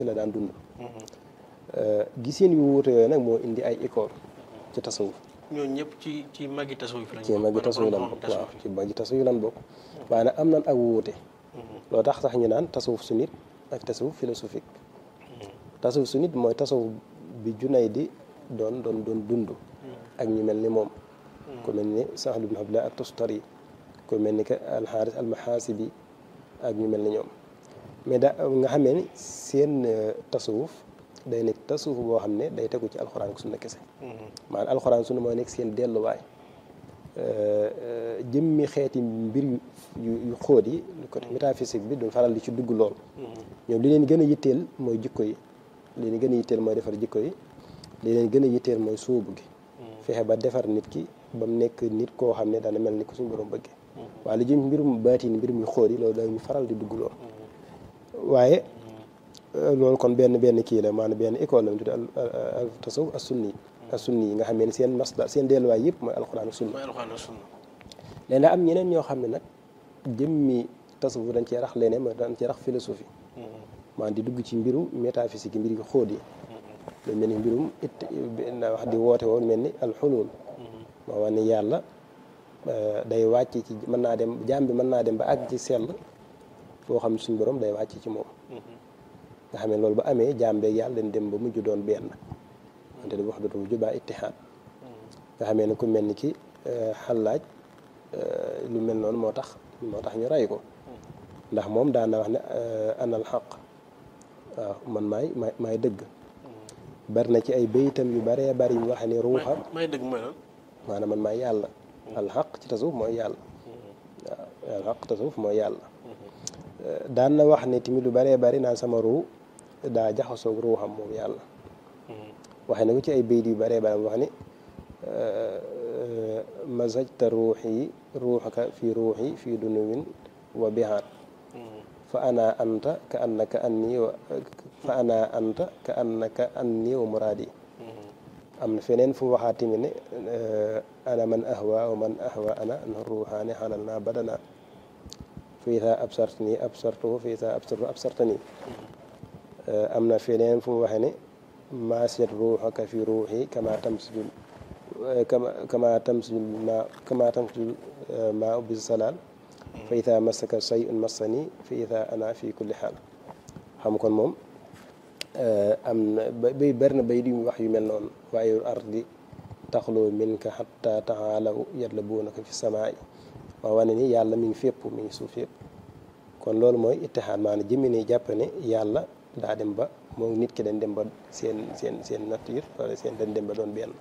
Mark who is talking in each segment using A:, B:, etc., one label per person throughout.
A: la daan dund gisin yu wuute yooyu nag moo indi ay école ci tasawuf
B: ñooñu ñëpp ci ci magi tasawuf lañ
A: ci magi tasawuf lan bokk waaw ci magi tasawuf lan bokk waaye nag am nan ak wuute loo tax sax ñu naan tasawuf sunnit ak tasawuf philosophique tasawuf sunnit mooy tasawuf bi junay di doon doon doon dund ak ñu mel ni moom ku mel ni Sahl ibn Abdullah ak Tustari ku mel ni que alxaaris almaxaasibi ak ñu mel ni ñoom mais da nga xamee ni seen tasawuf day nekk tasawuf boo xam ne day tegu ci alxuraan ak sunna kese maanaam alxuraan sunna mooy nekk seen delluwaay jëmmi xeeti mbir yu yu xóot yi côté métaphysique bi duñ faral di ci dugg lool ñoom li leen gën a yitteel mooy jikko yi li leen gën a yitteel mooy defar jikko yi li leen gën a yitteel mooy sóobu gi fexe ba defar nit ki ba mu nekk nit koo xam ne dana mel ni ko suñu borom bëggee waaye li jëm mbirum baatin mbir muy xóot yi loolu dañu faral di dugg lool waaye loolu kon benn benn kii la maanaam benn école la mu tudd al tasawuf as sunni as sunni yi nga xam ne seen masdar seen delluwaay yëpp mooy alxuraan ak sunna
B: mooy alxuraan ak sunna
A: léegi am ñeneen ñoo xam ne nag jëmmi tasawuf dañ cee rax leneen mooy dañ cee rax philosophie maanaam di dugg ci mbiru métaphysique yi mbir yu xóot yi lu mel ni mbirum it na wax di woote woon mel ni alxulul moo wax ni yàlla day wàcc ci mën naa dem jaam bi mën naa dem ba àgg ci sell foo xam ne suñu borom day wàcc ci moom nga xam ne loolu ba amee jaam beeg yàlla dañ dem ba mujj doon benn wante di wax dootu wujju baa ittihaad nga xamee ne ku mel ni ki xallaaj lu mel noonu moo tax moo tax ñu rey ko ndax moom daan na wax ne anal xaq waaw man maay maay maay dëgg bari na ci ay béytam yu baree bari yu wax ne ruuxam
B: may dëgg mooy lan
A: maanaam man maay yàlla alxaq ci tasawuf mooy yàlla waaw alxaq tasawuf mooy yàlla daan na wax ne tamit lu baree bari naan sama ruu daa jaxasoog ruuxam moom yàlla waxe na ko ci ay bayt yu baree bari wax ni mazajta ruuxi ruuxaka fi ruuxi fi dunuwin wa bihaat fa ana anta ka annaka anni wa fa ana anta ka annaka anni wa muraadi am na feneen fu mu waxaat tamit ne ana man ahwa wa man ahwa ana na ruuxaani xalal naa badana fa ida absartani absartuhu fa ida absartu absartani am na feneen fu mu waxee ne maasiyat ruuxaka fi ruuxi kama tamsijul kama kama tamsijul ma kama tamsijul ma bi salaal fa ida masaka sayun massani fa ida ana fi kulli xaal xam kon moom am na bay bari na bay di wax yu mel noonu waaye ardi taxloo min ka xatta taxaalaw yatlabuunaka fi samaai maa wane ni yàlla mi ngi fépp mi ngi suuf fépp kon loolu mooy ittihaad maanaam jëmmi ni jàpp ne yàlla daa dem ba moom nit ki dañ dem ba seen seen seen nature wala seen dañ dem ba doon benn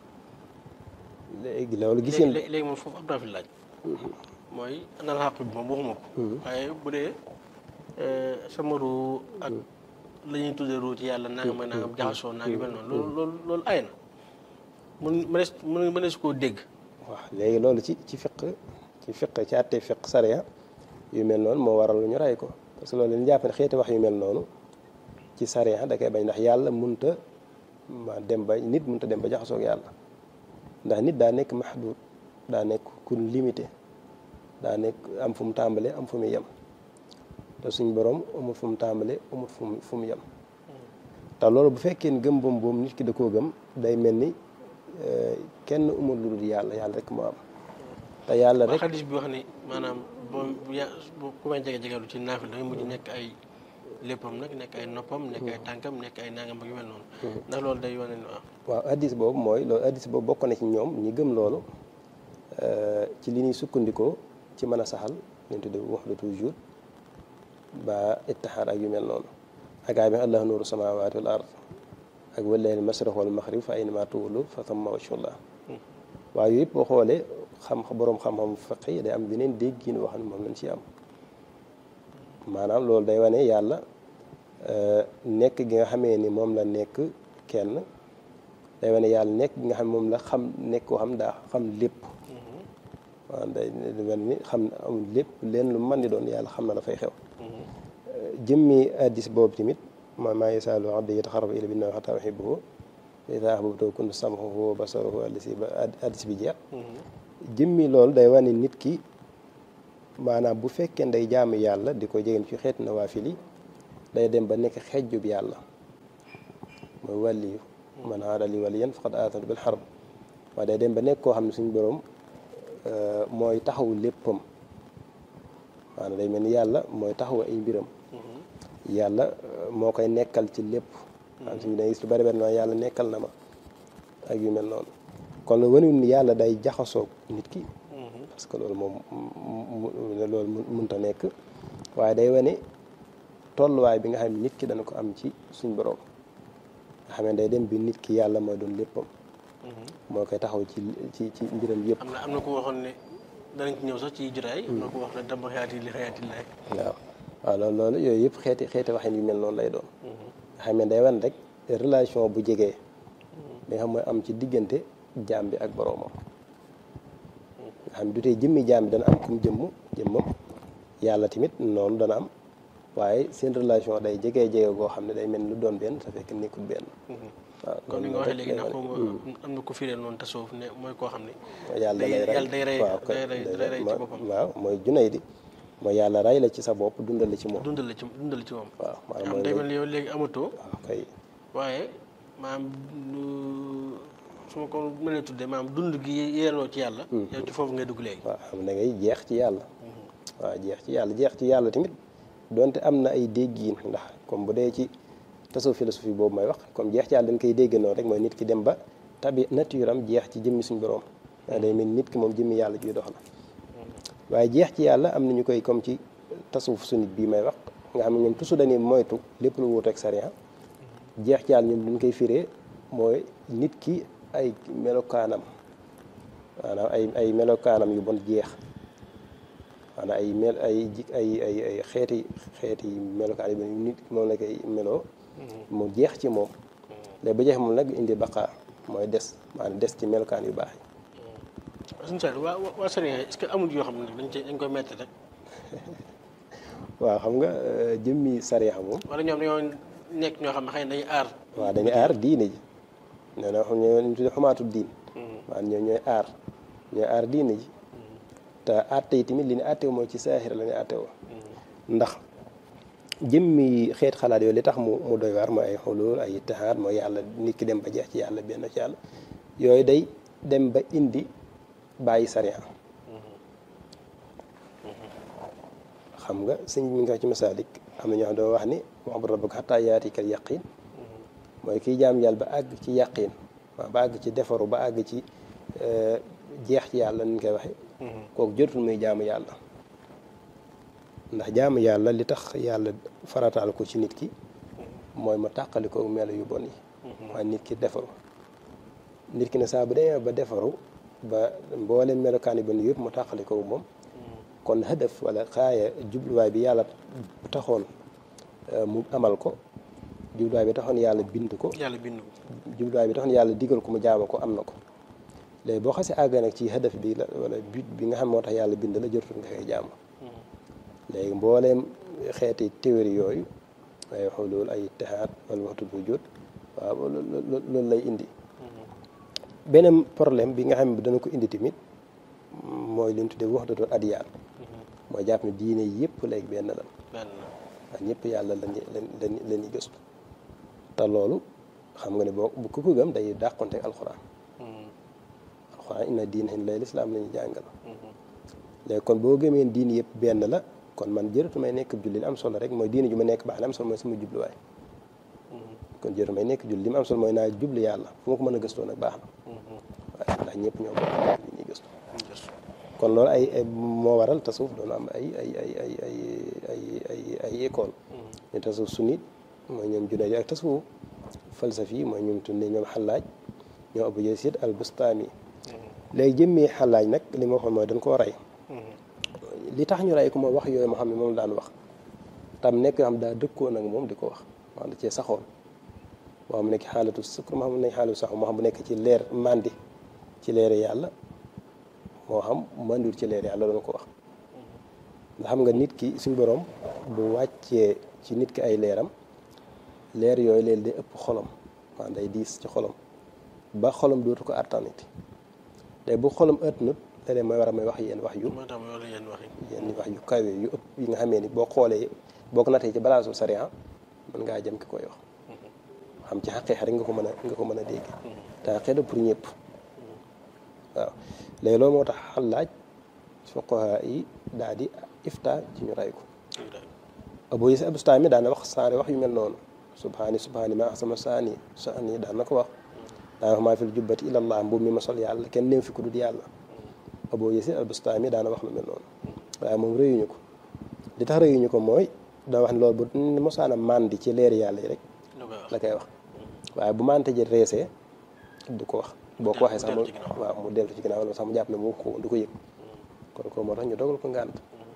A: léegi loolu gis ngeen
B: léegi moom foofu am naa fi laaj mooy anal xaq bi moom waxuma ko waaye bu dee sama ruu ak la ñuy tuddee ruu ci yàlla nangam mooy nangam jaxasoo naa ngi mel noonu loolu loolu loolu ay na mun mënees mun mënees koo dégg
A: waaw léegi loolu ci ci fiq ci fiq ci àtte fiq sariya yu mel noonu moo waral lu ñu rey ko parce que loolu leen jàpp ne xeeti wax yu mel noonu ci sariya da koy bañ ndax yàlla munta ma dem ba nit munta dem ba jaxasoog yàlla ndax nit daa nekk mahdud daa nekk ku limité daa nekk am fu mu tàmbalee am fu mu yem te suñ borom amul fu mu tàmbalee amul fu mu fu mu yem te loolu bu fekkee ni gëm boom boom nit ki da koo gëm day mel ni kenn umul lu dul yàlla yàlla rek moo am te yàlla rek
B: xadis bi wax ni maanaam boo bu ku may jege jegelu ci naafil da nga mujj nekk ay léppam nag nekk ay noppam nekk ay tànkam nekk ay nangam ak yu mel noonu ndax loolu day wane ni waaw
A: waaw hadis boobu mooy loolu hadis boobu bokk na ci ñoom ñi gëm loolu ci li ñuy sukkandikoo ci mën a saxal leen tudde wahdatu wujud ba ittihaad ak yu mel noonu akaay bi allahu nuuru samawati wal ard ak wallaahi masriq wal maghrib fa aynama tuwallu fa thamma wajhullah waaye yooyu yëpp boo xoolee xam boroom xam-xam fiq yi day am beneen déggin wax ne moom lañ ci am maanaam loolu day wane yàlla nekk gi nga xamee ni moom la nekk kenn day wane yàlla nekk gi nga xam moom la xam nekk koo xam daa xam lépp waaw day mel ni xam amul lépp leen lu mën di doon yàlla xam na dafay xew jëmmi addis boobu tamit ma maa yasaalu abdi yataxarrabu ilayya bin-nawafil hattaa uhibbahu fa izaa ahbabtuhu kuntu sam'ahu wa basarahu allazii ba addis bi jeex jëmmi loolu day wane nit ki maanaam bu fekkee day jaamu yàlla di ko jegeen ci xeetu nawaafil yi day dem ba nekk xejjub yàlla mooy wàlliyu man aada li waliyan faqad aatantu bil harb waaye day dem ba nekk koo xam ne suñu borom mooy taxawu léppam maanaam day mel ni yàlla mooy taxawu ay mbiram yàlla moo koy nekkal ci lépp am suñu day gis lu bari bari noonu yàlla nekkal na ma ak yu mel noonu kon lu waniwul ni yàlla day jaxasoo nit ki parce que loolu moom loolu mënta nekk waaye day wane tolluwaay bi nga xam ne nit ki dana ko am ci suñ borom nga xam ne day dem bi nit ki yàlla mooy doon léppam moo koy taxaw ci ci ci mbiram yëpp
B: am na am na ku waxoon ne danañ ci ñëw sax ci jotaay am na ku wax ne dama xayaati li xayaati laay
A: waaw waaw loolu loolu yooyu yëpp xeeti xeeti waxin yu mel noonu lay doon nga xam ne day wan rek relation bu jegee bi nga xam mooy am ci diggante jaam bi ak boroomam nga xam ne du tey jëmmi jaam bi dana am kum jëmm jëmmam yàlla tamit noonu dana am waaye seen relation day jegee jege goo xam ne day mel ni lu doon benn te fekk nekkul benn waaw
B: comme ni nga waxee léegi nag xaw ma am na ko firee noonu tasawuf ne mooy koo xam ne
A: yàlla lay rey
B: yàlla day rey
A: waaw
B: day rey day rey ci boppam
A: waaw mooy junay di mooy yàlla rey la ci sa bopp dundal la ci moom
B: dundal la ci dundal ci moom
A: waaw maanaam
B: am
A: mooy
B: day mel ni yow léegi amatoo
A: waaw kay
B: waaye maanaam su ma ko mënee tuddee maanaam dund gi yeeloo ci yàlla yow ci foofu ngay dugg léegi
A: waaw xam da ngay jeex ci yàlla waaw jeex ci yàlla jeex ci yàlla tamit donte am na ay déggiin ndax comme bu dee ci tasawuf philosophie boobu may wax comme jeex ci yàlla dañ koy dégg noonu rek mooy nit ki dem ba tabi nature am jeex ci jëmmi suñu borom waaye day mel ni nit ki moom jëmmi yàlla juy dox la waaye jeex ci yàlla am na ñu koy comme ci tasawuf sunnit bii may wax nga xam ne ñoom toujours dañuy moytu lépp lu wuuteeg sariya jeex ci yàlla ñoom duñ koy firee mooy nit ki ay melokaanam maanaam ay ay melokaanam yu bon jeex maanaam ay mel ay ji ay ay ay xeeti xeeti melokaan yu bon nit moom la koy meloo mu jeex ci moom léegi ba jeex moom nag indi baqaa mooy des maanaam des ci melokaan yu baax yi
B: suñu saa waa waa sëriñ est-ce que amul yoo xam ne dañ cee dañ koy metti rek
A: waaw xam nga jëmmi sariya moom
B: wala ñoom dañoo nekk ñoo xam ne xëy na dañuy aar
A: waaw dañuy aar diine ji nee na xam ñoo ñu tudde xumaatu diin maanaam ñoom ñooy aar ñooy aar diine ji te atte yi tamit li ñu atte mooy ci saaxir la ñu atte woo ndax jëmmi xeet xalaat yooyu li tax mu mu doy waar mooy ay xulul ay ittihaad mooy yàlla nit ki dem ba jeex ci yàlla benn ci yàlla yooyu day dem ba indi bàyyi sariya xam nga sëñ bi mi ngi wax ci masaalik am na ñoo xam doo wax ni wa'bud rabbaka hattaa yaatikal yaqiin mooy kiy jaam yàlla ba àgg ci yaqiin waaw ba àgg ci defaru ba àgg ci jeex ci yàlla ni ñu koy waxe kooku jotul muy jaamu yàlla ndax jaamu yàlla li tax yàlla farataal ko ci nit ki mooy ma tàqali ko melo yu bon yi waaye nit ki defaru nit ki ne saa bu demee ba defaru ba mboolem melokaan yu bon yëpp mu tàqali ko moom kon hadaf wala xaaya jubluwaay bi yàlla taxoon mu amal ko jubluwaay bi taxoon yàlla bind ko
B: yàlla bind ko
A: jubluwaay bi taxoon yàlla digal ko mu jaama ko am na ko léegi boo xasee àgg nag ci hadaf bi la wala but bi nga xam moo tax yàlla bind la jotul nga koy jaamu léegi mbooleem xeeti théorie yooyu ay xulul ay ittihaad wala waxtul wujud waaw loolu lay indi beneen problème bi nga xam ne dana ko indi tamit mooy li ñu tuddee wahdatul adyaan mooy jàpp ne diine yëpp léegi benn la
B: benn
A: waaw ñëpp yàlla lañu lañ la ñuy gëstu te loolu xam nga ne boo bu ku ko gëm day dàqonte ak alxuraan alxuraan inna diina lay lislaam la ñu jàngal léegi kon boo gëmee diine yëpp benn la kon man jërëtu may nekk julli li am solo rek mooy diine ju ma nekk baax li am solo mooy sama jubluwaay kon jërëtu may nekk julli li mu am solo mooy naa jublu yàlla fu ma ko mën a gëstoo nag baax na waaye ndax ñëpp ñoo bokk li ñuy gëstu kon loolu ay moo waral tasawuf doon am ay ay ay ay ay ay ay ay école ñu tasawuf sunnit mooy ñoom Junayd ak tasawuf falsafi mooy ñoom tunne ñoom xalaaj ñoom Abu Yazid al Bustami léegi jëmmee xalaaj nag li ma waxoon mooy dañ koo rey li tax ñu rey ko mooy wax yooyu moo xam ne moom daan wax tam nekk yoo xam daa dëkkoon ak moom di ko wax wax da cee saxoon moo xam nekk xaalatu sukkur moo xam ne xaalatu sax moo xam bu nekk ci leer mandi ci leer yàlla moo xam mandiwul ci leer yàlla doon ko wax nga xam nga nit ki suñ borom bu wàccee ci nit ki ay leeram leer yooyu leen day ëpp xolom maanaam day diis ci xolom ba xolom dootu ko attaniti te bu xolom ëtt nut léeg-léeg mooy war a may wax yenn wax yu
B: moo tax ma yenn wax yi
A: yenn wax yu kawe yu ëpp yi nga xamee ni boo xoolee boo ko nattee ci balaasu sariya mën ngaa jëm ki koy wax xam ci xaqiiqa rek nga ko mën a nga ko mën a dégg te xaqiiqa pour ñëpp waaw léegi loolu moo tax xalaaj fuqaha yi daal di ifta ci ñu ray ko Abu Yazid al-Bustami daan na wax saare wax yu mel noonu subhaani subhaani ma ahsama saani saani daan na ko wax daan wax maa fil jubbati illallah mbubb mi ma sol yàlla kenn néew fi ku dul yàlla Abu Yazid al-Bustami daan na wax lu mel noonu waaye moom rëyuñu ko li tax rëyuñu ko mooy daa wax ne loolu bu mosaana màndi ci leeri yàlla yi rek la koy wax waaye bu mante ji reesee du ko wax boo ko waxee sax mu waaw mu dellu ci ginnaaw wala sax mu jàpp ne mu ko du ko yëg kon ko moo tax ñu dogal ko ngànt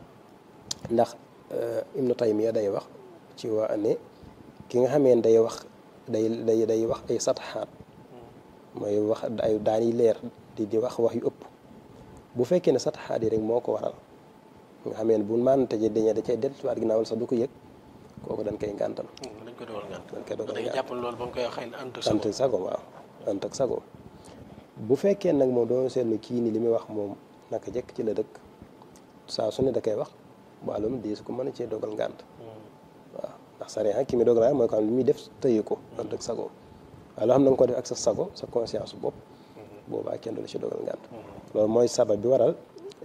A: ndax Ibnu Taymiya day wax ci waa ne ki nga xamee day wax day day day wax ay sataxaat mooy wax ay daan yi leer di di wax wax yu ëpp bu fekkee ne sataxaat yi rek moo ko waral nga xamee ne bu mante ji dañee da cay dellusiwaat ginnaaw wala sax du ko yëg kooku dañ koy ngàntal
B: dañ koy dogal ngànt
A: dañ koy dogal
B: dañuy
A: ngànt
B: jàpp loolu ba mu koy wax xëy na ànd ak
A: ant sago waaw ant ak sago bu fekkee nag moom doon seetlu kii ni li muy wax moom naka jekk ci la dëkk saa su ne da koy wax wàllum di su ko mën a cee dogal ngànt waaw ndax sariya ki mi dogal ngànt mooy ko xam li muy def tëye ko ant ak sago waaye loo xam ne nga ko def ak sa sago sa conscience bopp boobaa kenn du la ci dogal ngànt loolu mooy sabab bi waral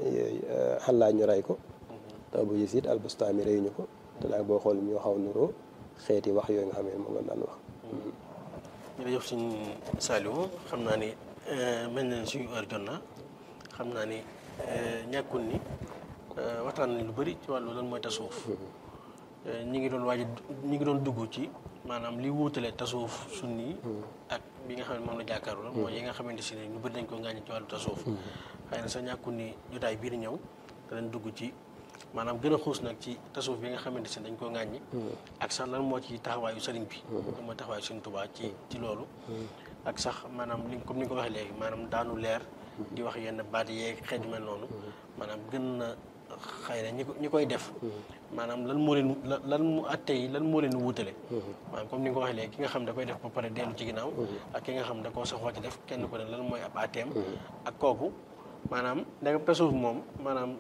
A: xalaat ñu rey ko te Abu Yazid al-Bustami reyuñu ko te daal boo xool ñoo xaw nuroo xeeti wax yooyu nga xam ne moom la daan wax
B: jërëjëf suñ Saliou xam naa ni mel na ni suñu heure jot na xam naa ni ñàkkul ni waxtaan nañ lu bëri ci wàllu lan mooy tasawuf ñi ngi doon waaj ñi ngi doon dugg ci maanaam li wuutale tasawuf sunni ak bi nga xam ne moom la jàkkaaru la mooy yi nga xamante si ne ñu bëri dañ ko ngàññi ci wàllu tasawuf xëy na sa ñàkkul ni jotaay bii di ñëw danañ dugg ci maanaam gën a xuus nag ci tasawuf bi nga xamante si dañ koo ŋàññi ak sax lan moo ci taxawaayu sëriñ bi lan mooy taxawaayu sëriñ Tuubaa ci ci loolu ak sax maanaam li comme ni nga ko waxee léegi maanaam daanu leer di wax yenn baat yeeg xeet yu mel noonu maanaam gën na xëy na ñi ko ñi koy def maanaam lan moo leen lan mu atte yi lan moo leen wutale maanaam comme ni nga ko waxee léegi ki nga xam da koy def ba pare dellu ci ginnaaw ak ki nga xam da koo saxoo ci def kenn ko ne lan mooy ab atteem ak kooku maanaam ndegam tasawuf moom maanaam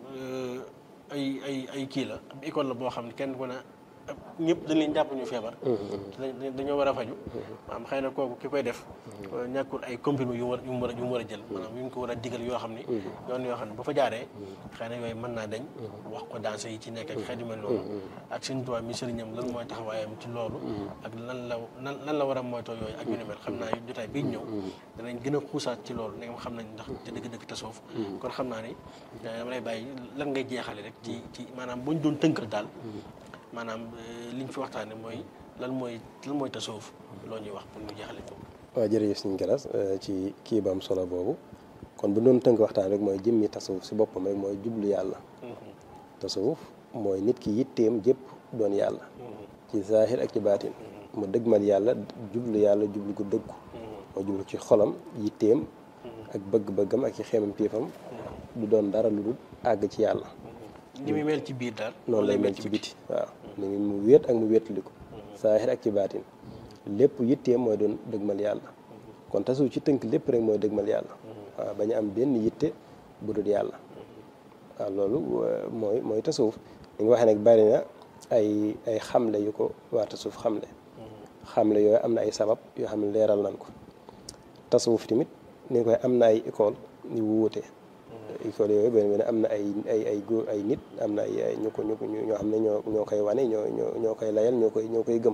B: ay ay ay kii la ab école la boo xam ne kenn ku ne ñëpp dañ leen jàpp ñu feebar dañoo war a faju maanaam xëy na kooku ki koy def ñàkkul ay comprimés yu war yu mu war a yu mu war a jël maanaam yu ñu ko war a digal yoo xam ni yoon yoo xam ne bu fa jaaree xëy na yooyu mën naa dañ wax ko danse yi ci nekk ak xeet yu mel noonu ak seen tubaab mi sëriñam lan mooy taxawaayam ci loolu ak lan la lan lan la war a moytoo yooyu ak yu ni mel xam naa jotaay bii ñëw danañ gën a xuusaat ci loolu ne nga xam nañ ndax te dëgg-dëgg tasawuf kon xam naa ni dama lay bàyyi lan ngay jeexale rek ci ci maanaam buñ doon tënkal daal maanaam li ñu fi waxtaane mooy lan mooy lan mooy tasawuf loo ñuy wax pour ñu jeexale ko
A: waaw jërëjëf suñu galas ci kii ba am solo boobu kon bu doon tënk waxtaan rek mooy jëmmi tasawuf si boppam rek mooy jublu yàlla tasawuf mooy nit ki yitteem jëpp doon yàlla ci zaahir ak ci baatin mu dëgmal yàlla jublu yàlla jublu ko dëggu moo jublu ci xolam yitteem ak bëgg-bëggam ak ci xeemam piifam du doon dara lu dul àgg ci yàlla
B: ni muy mel ci biir daal
A: noonu lay mel ci biti waaw ni mu wéet ak mu wéetali ko zaahir ak ci baatin lépp yitteem mooy doon dëgmal yàlla kon tasawuf ci tënk lépp rek mooy dëgmal yàlla waaw bañ am benn yitte bu dul yàlla waaw loolu mooy mooy tasawuf li nga waxee nag bari na ay ay xamle yu ko waa tasawuf xamle xamle yooyu am na ay sabab yoo xam ne leeral nañ ko tasawuf tamit ni nga koy am na ay école yu wuute école yooyu benn benn am na ay ay ay góor ay nit am na ay ñu ko ñu ko ñoo xam ne ñoo ñoo koy wane ñoo ñoo ñoo koy layal ñoo koy ñoo koy gëm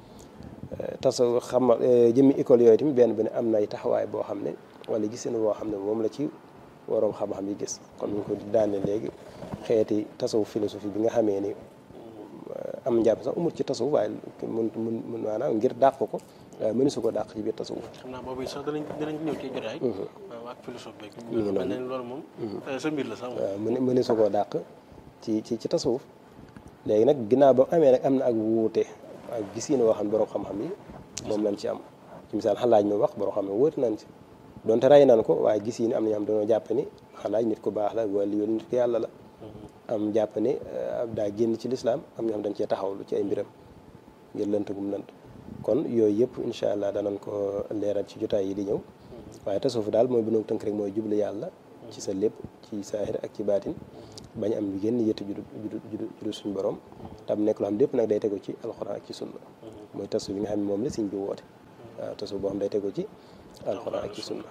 A: tasawuf xam jëmmi école yooyu tamit benn benn am na ay taxawaay boo xam ne wala gisin boo xam ne moom la ci waroom xam-xam yi gis comme ni ñu ko daane léegi xeeti tasawuf philosophie bi nga xamee ni am njàpp sax umut ci tasawuf waaye mun mun mun maanaam ngir dàq ko waaye mënu su ko dàq ci biir tasawuf
B: xam naa boobu sax danañ danañ ñëw ci jotaay waaw ak philosophe beeg
A: ngi noonu.
B: mel na loolu moom sa mbir la sax moom
A: waaw mënu mënu su koo dàq ci ci ci tasawuf léegi nag ginnaaw ba amee nag am na ak wuute ak gisiin woo xam ne borom xam-xam yi moom lañ ci am ci misaal xalaaj mi wax borom xam ne wóote nañ ci donte rey nañ ko waaye gisiin am na ñoo xam dañoo jàpp ni xalaaj nit ku baax la wala yoon nit ku yàlla la am jàpp ni daa génn ci lislaam am ñoo xam dañ cee taxawlu ci ay mbiram ngir lënt gum lënt kon yooyu yëpp incha allah danañ ko leeral ci jotaay yi di ñëw waaye tasawuf daal mooy bu ñu tënk rek mooy jublu yàlla ci sa lépp ci saahir ak ci baatin bañ am lu génn yëtt judu judu judu judu suñu borom tam nekk loo xam lépp nag day tegu ci alxuraan ak ci sunna mooy tasawuf bi nga xam ne moom la sëñ bi woote waaw tasawuf boo xam day tegu ci alxuraan ak ci sunna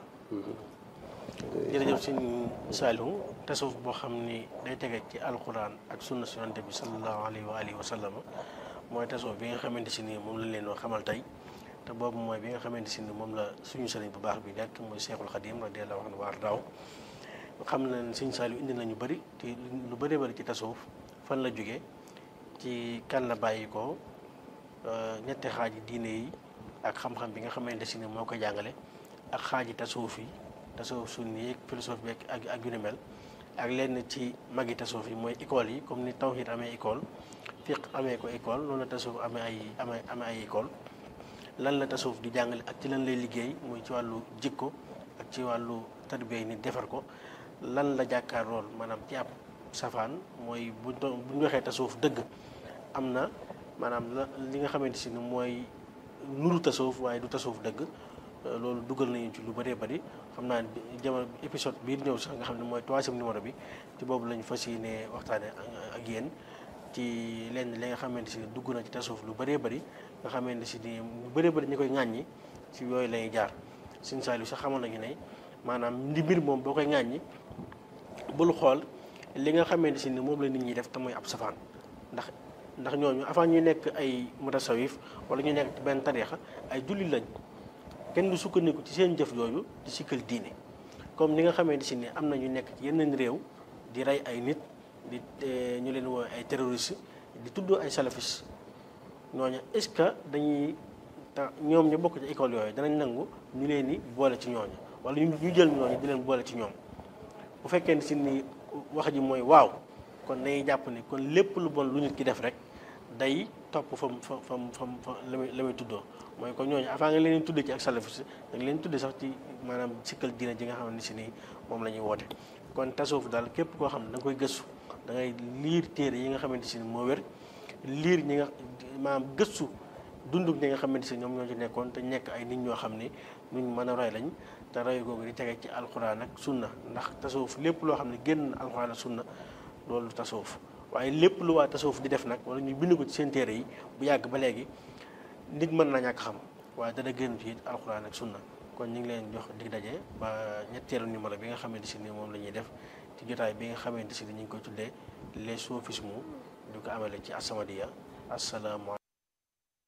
B: jërëjëf sëñ Saliou tasawuf boo xam ni day tege ci alxuraan ak sunna si yonent bi sallallahu alayhi wa alihi wa sallam mooy tasawuf bi nga xamante si nii moom lañ leen wax xamal tey te boobu mooy bi nga xamante si ni moom la suñu sëriñ bu baax bi nekk mooy Seexul Xadim radiyallahu anhu waar daaw xam na ne sëñ Saliou indi nañu bëri te lu bëree bëri ci tasawuf fan la jógee ci kan la bàyyi ko ñetti xaaji diine yi ak xam-xam bi nga xamante si ni moo ko jàngale ak xaaji tasawuf yi tasawuf sunni yeeg philosophie beeg ak ak yu ni mel ak lenn ci magi tasawuf yi mooy école yi comme ni tawhid amee école fiq amee ko école noonu la tasawuf amee ay amee amee ay école lan la tasawuf di jàngale ak ci lan lay liggéey muy ci wàllu jikko ak ci wàllu tarbiya yi ni defar ko lan la jàkkaar lool maanaam ci ab safaan mooy buñ doon bu ñu waxee tasawuf dëgg am na maanaam la li nga xamante si ni mooy nuru tasawuf waaye du tasawuf dëgg loolu dugal nañu ci lu bëree bëri xam naa jamono épisode bii di ñëw sax nga xam ne mooy troisième numéro bi ci boobu lañu fas yéene waxtaane ak yéen ci lenn li nga xamante si ni dugg na ci tasawuf lu bëree bëri nga xamante si ni lu bëree bëri ñu koy ŋàññi ci yooyu lañuy jaar Sëñ Saliou sax xamoon nañu ne maanaam ndi mbir moom boo koy ŋàññi bul xool li nga xamante si ni moom la nit ñi def te mooy ab safaan ndax ndax ñooñu avant ñuy nekk ay mutasawif wala ñu nekk ci benn tariixa ay jullit lañ kenn du sukkandiku ci seen jëf yooyu di sikkal diine comme ni nga xamante si ni am na ñu nekk ci yeneen réew di rey ay nit di ñu leen woo ay terroriste di tudd ay salafis ñooñu est-ce que dañuy ta ñoom ñu bokk ci école yooyu danañ nangu ñu leen di boole ci ñooñu wala ñu ñu jël ñooñu di leen boole ci ñoom bu fekkee si ni wax ji mooy waaw kon dañuy jàpp ni kon lépp lu bon lu nit ki def rek day topp fam fa fam fam fa la muy la muy tuddoo mooy kon ñooñu avant nga leen tuddee ci ak salafis da nga leen tuddee sax ci maanaam sikkal diina ji nga xam ne si nii moom la ñuy woote kon tasawuf daal képp koo xam ne da nga koy gëstu da ngay liir téere yi nga xamante si ni moo wér liir ñi nga maanaam gëstu dundug ñi nga xamante si ñoom ñoo ci nekkoon te nekk ay nit ñoo xam ne nuñ mën a roy lañ te roy googu di tege ci alxuraan ak sunna ndax tasawuf lépp loo xam ne génn na alxuraan ak sunna loolu tasawuf waaye lépp lu waa tasawuf di def nag wala ñu bind ko ci seen téere yi bu yàgg ba léegi nit mën na ñàkk xam waaye dana génn ci alxuraan ak sunna kon ñu ngi leen jox dig daje ba ñetteelu numéro bi nga xamante si ni moom la ñuy def ci jotaay bi nga xamante si ni ñu ngi koy tuddee les sophismes du ko amale ci As-Samadiyya asalaamaaleykum